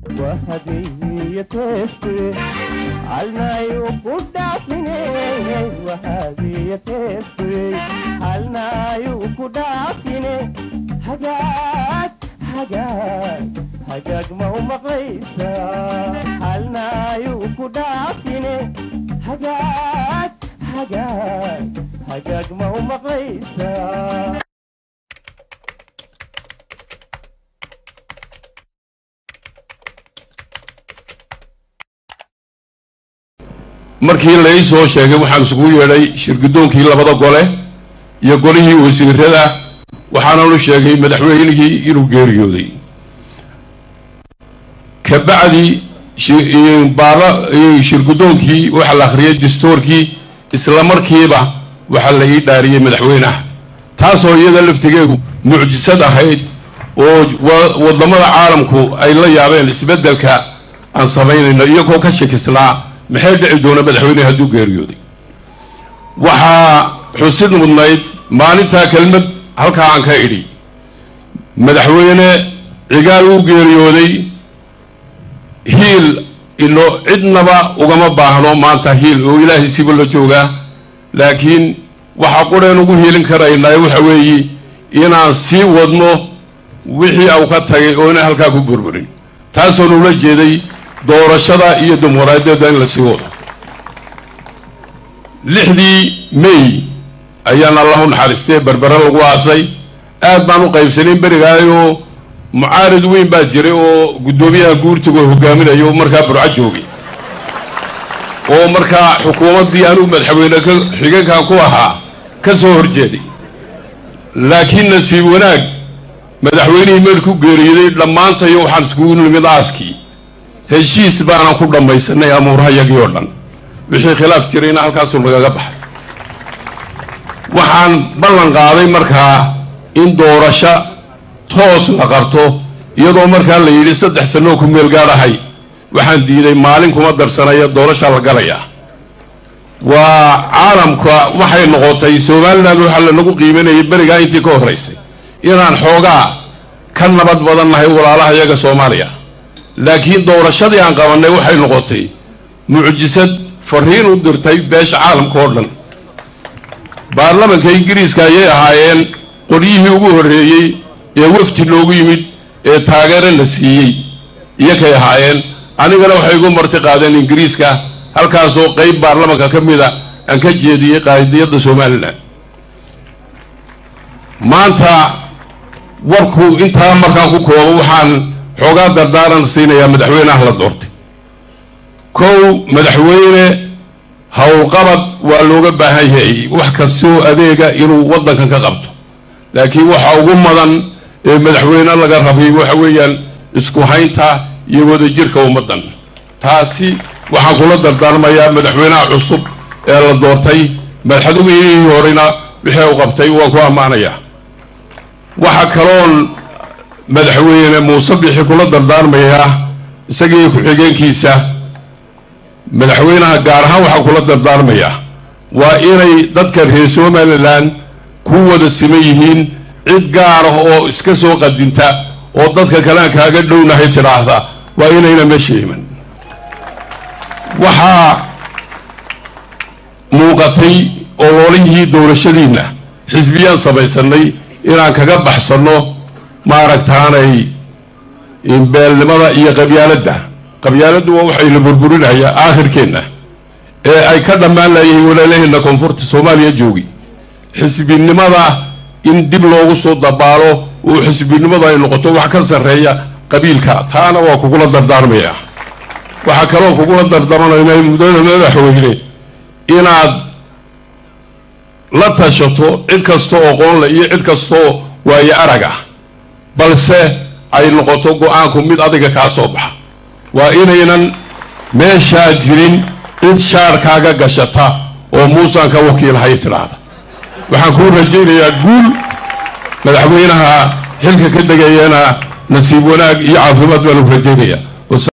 markii lai soo sheegay waxaan isugu yeedhay shirgudoonkii labada gole iyo golihii wasiirada waxaananu sheegay madaxweynihii inuu geeriyooday kabacdi shirgudoonkii waxaa la akhriyay dastuurkii isla markiiba waxaa la ii dhaariyey madaxweyneha taasoo iyada laftigeedu mucjisad ahayd oo wadamada caalamku ay la yaabeen isbeddelka aan samaynayno iyagoo ka shakisnaa maxay dhici doona madaxweyneha hadduu geeriyooday waxaa xusid mudnayd maalintaa kelmad halkaa aan ka idhi madaxweyne cigaal uu geeriyooday hiil ino cidnaba ugama baahno maanta hiil oo ilaahay siba la joogaa laakiin waxaa qureen ugu hiilin karaynaa waxa weeye inaan sii wadno wixii au ka tagay oo inaan halkaa ku burburin taasoon ula jeeday doorashada iyo dimuqraadiyadda in la sii wado lixdii may ayaan allahu naxariistee berbere lagu aasay aad baan u qaybsanayn berigaayoo mucaarid weyn baa jiray oo guddoomiyaha guurtiga hogaaminaya oo markaa burco joogay oo markaa xukuumaddii anuu madaxweyne ka xigankan ku ahaa ka soo horjeeday laakiin nasiib wanaag madaxweynihii meel ku geeriyooday dhammaantayo waxaan iskugu nimid aaskii heshiis baanan ku dhammaysanay amuurahayagii oo dhan wixii khilaaf jirayna halkaasuu nagaga baxay waxaan ballan qaaday markaa in doorasho toos la qabto iyadoo markaa la yidhi saddex sanoo ku meel gaadhahay waxaan diiday maalin kuma darsanaya doorashaa la galayaa waa caalamka waxay noqotay somalilan waxaa lanagu qiimanayay berigaa intii ka horraysay inaan xoogaa ka nabad badan nahay walaalaha iyaga soomaaliya laakiin doorashadii aan qabannay waxay noqotay mucjisad fariin u dirtay beesha caalamka oo dhan baarlamanka ingiriiska ayay ahaayeen qolyihii ugu horreeyey ee wafdi loogu yimid ee taageero la siiyey iyakay ahaayeen anigana waxay igu marti qaadeen ingiriiska halkaasoo qayb baarlamanka ka mida aan ka jeediyey qaadiyadda somalilan maanta warku intaa markaan ku koobo waxaan xoogaa dardaaran siinayaa madaxweyneha la doortay kow madaxweyne howlqabad waa looga baahan yahay wax kastoo adeega inuu waddankan ka qabto laakiin waxa ugu mudan ee madaxweyne laga rabay waxa weeyaan isku haynta iyo wadajirka ummaddan taasi waxaan kula dardaarmayaa madaxweynaha cusub ee la doortay madaxweynihii horena wixii u qabtay waan ku ammaanayaa waxa kaloon madaxweyne muuse bixi kula dardaarmayaa isagii ku-xigeenkiisa madaxweynaha gaar ahaan waxaa kula dardaarmayaa waa inay dadka reer somalilan ku wada siman yihiin cid gaar ah oo iska soo qadinta oo dadka kalean kaaga dhownahay tidhaahda waa inayna meesha iman waxaa muuqatay ololihii doorashadiinna xisbiyaan samaysanay inaan kaga baxsanno maaragtaanay beelnimada iyo qabyaaladda qabyaaladdu waa waxay la burburinayaa aakhirkeenna ee ay ka dhammaan layihiin walaalaheenna koonfurta soomaaliya joogi xisbinimada in dib loogu soo dabaalo oo xisbinimadu ay noqoto wax ka sarreeya qabiilka taana waa kugula dardaarmayaa waxaa kaloo kugula dardaarmanayna muddada madaxweyne inaad la tashato cid kastoo oqoonle iyo cid kastoo waayo arag ah balse ay noqoto go-aanku mid adiga kaa soo baxa waa inaynan meeshaa jirin cid shaarkaaga gashata oo muusaan ka wakiilhay tidhaahda waxaan kuu rajaynayaa guul madaxweynaha xilka ka degayana nasiib wanaag iyo caafimaad baan u rajaynayaa